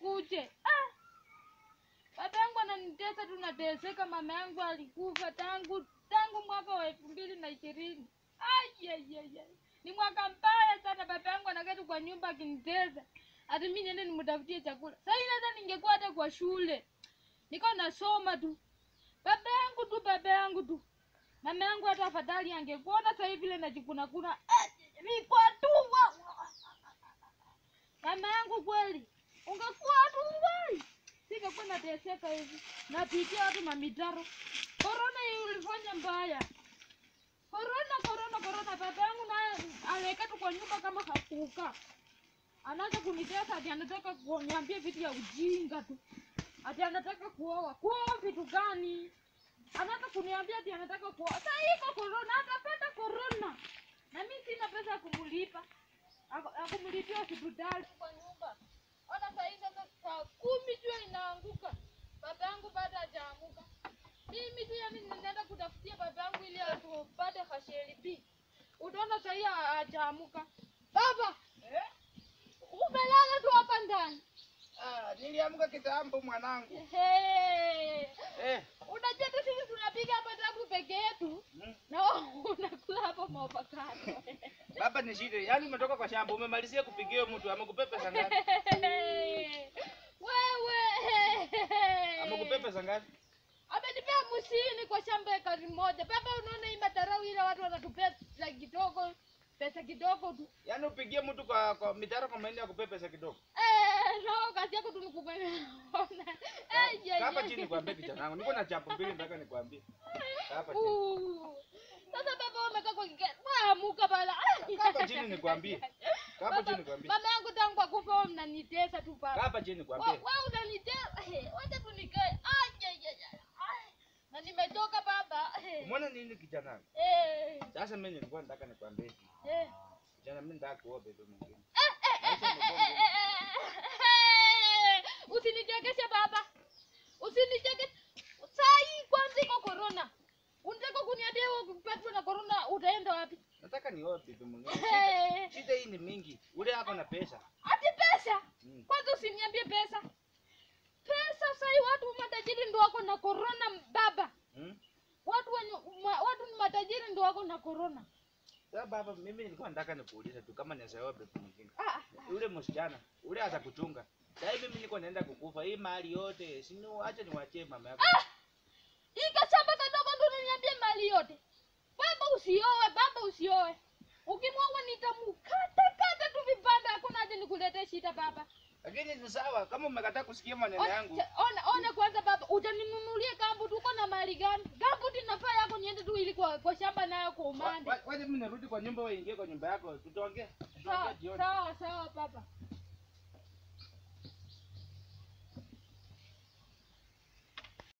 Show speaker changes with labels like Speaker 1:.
Speaker 1: nikuje. Ah! Baba yangu ananitesa tu nateseka, mama yangu alikufa tangu tangu mwaka wa elfu mbili na ishirini. Ai, ai, ai, ai. Ni mwaka mbaya sana, baba yangu anaketi kwa nyumba akinitesa. Hata mimi niende nimtafutie chakula. Sasa hivi hata ningekuwa hata kwa shule. Niko nasoma tu. Baba yangu tu, baba yangu tu. Mama yangu hata afadhali angekuona sasa hivi vile najikuna kuna. Niko tu. wa- wa- Mama yangu kweli. Ungekuwa tu wewe. Singekuwa nateseka hivi. Napitia watu mamitaro. Corona hii ulifanya mbaya. Corona, corona, corona. Baba yangu naye anaeka tu kwa nyumba kama hakuka. Anaanza kunitesa ati anataka kuniambia vitu ya ujinga tu. Ati anataka kuoa. Kuoa vitu gani? Anaanza kuniambia ati anataka kuoa. Sasa iko corona, atapata corona. Na mimi sina pesa ya kumlipa. Aku- ya kumlipia hospitali kwa nyumba. Ona saa hii sasa saa kumi jua inaanguka. Baba yangu bado hajaamuka. Mimi tu yani ninaenda kutafutia baba yangu ili atupate hasheri B. Utaona saa hii hajaamuka. Baba,
Speaker 2: Eh?
Speaker 1: umelala tu hapa ndani.
Speaker 2: Ah, niliamka kitambo mwanangu.
Speaker 1: Hey.
Speaker 2: Eh.
Speaker 1: Unajua tu sisi tunapiga hapa tabu peke yetu.
Speaker 2: mm.
Speaker 1: Na wewe unakula hapo maopakano.
Speaker 2: Baba ni shida. Yaani umetoka kwa shamba umemalizia kupigia mtu amekupe pesa ngapi?
Speaker 1: Wewe.
Speaker 2: Amekupe pesa ngapi?
Speaker 1: Amenipea hamsini kwa shamba ekari moja. Baba, unaona hii matarau ile watu wanatupea pesa kidogo, pesa kidogo tu.
Speaker 2: Yaani upigie mtu kwa kwa mitaro kwa mahindi akupe pesa kidogo.
Speaker 1: Eh, no, kazi yako tu ni kupeana. Eh, ye,
Speaker 2: Hapa
Speaker 1: ye.
Speaker 2: chini nikwambie kijana wangu. Niko na chapo mbili nataka nikwambie. Hapa chini.
Speaker 1: Uh. Sasa baba umekaa kwa kike. Amuka bala.
Speaker 2: Hapa chini nikwambie. Hapa
Speaker 1: Baba,
Speaker 2: chini nikwambie.
Speaker 1: Mama yangu tangu akufa wewe mnanitesa tu baba.
Speaker 2: Hapa chini
Speaker 1: Wewe
Speaker 2: nikwambie.
Speaker 1: wewe unanitesa. Eh, Wacha tu nikae. Ai, ai, ai, ai. Ai. Na nimetoka baba. Eh.
Speaker 2: Umeona nini kijana wangu?
Speaker 1: Eh.
Speaker 2: Sasa mimi nilikuwa nataka nikwambie. hivi.
Speaker 1: Eh.
Speaker 2: Kijana mimi nataka kuoa bebe mwingine.
Speaker 1: usinichekeshe baba usinichekeshe sai kwanza iko korona unataka kuniambia wewe ukipatwa na korona utaenda wapi
Speaker 2: Nataka nioe bebe mwingine. Shida- Shida hii ni mingi. Ule ako na pesa.
Speaker 1: ati pesa
Speaker 2: Mm.
Speaker 1: kwanza usiniambie pesa pesa sai watu matajiri ndo wako na korona baba
Speaker 2: Mm.
Speaker 1: watu wenye ma, watu ni matajiri ndo wako na korona
Speaker 2: Sasa baba, mimi nilikuwa nataka nikuulize tu kama naweza oa bebe mwingine.
Speaker 1: ah,
Speaker 2: Ule msichana, ule atakuchunga. Sasa hivi mimi niko naenda kukufa. Hii mali yote, si acha niwachie mama yako.
Speaker 1: hii kashamba kadogo ndo unaniambia mali yote baba usioe baba usioe ukimwoa nitamukata kata tu vipande hakuna haja nikuletee shida baba
Speaker 2: Lakini ni sawa kama umekataa kusikia maneno
Speaker 1: Ona-
Speaker 2: yangu.
Speaker 1: cha- ona ona kwanza baba utaninunulia gambu tuko na mali gani gambu tinafaa yako niende tu ili kwa, kwa shamba nayo kwa
Speaker 2: Wa-
Speaker 1: umande
Speaker 2: wa- Wacha mimi narudi kwa nyumba, wewe ingie kwa nyumba yako. Tutaongea. Tutaongea
Speaker 1: sawa
Speaker 2: jioni.
Speaker 1: sawa sawa baba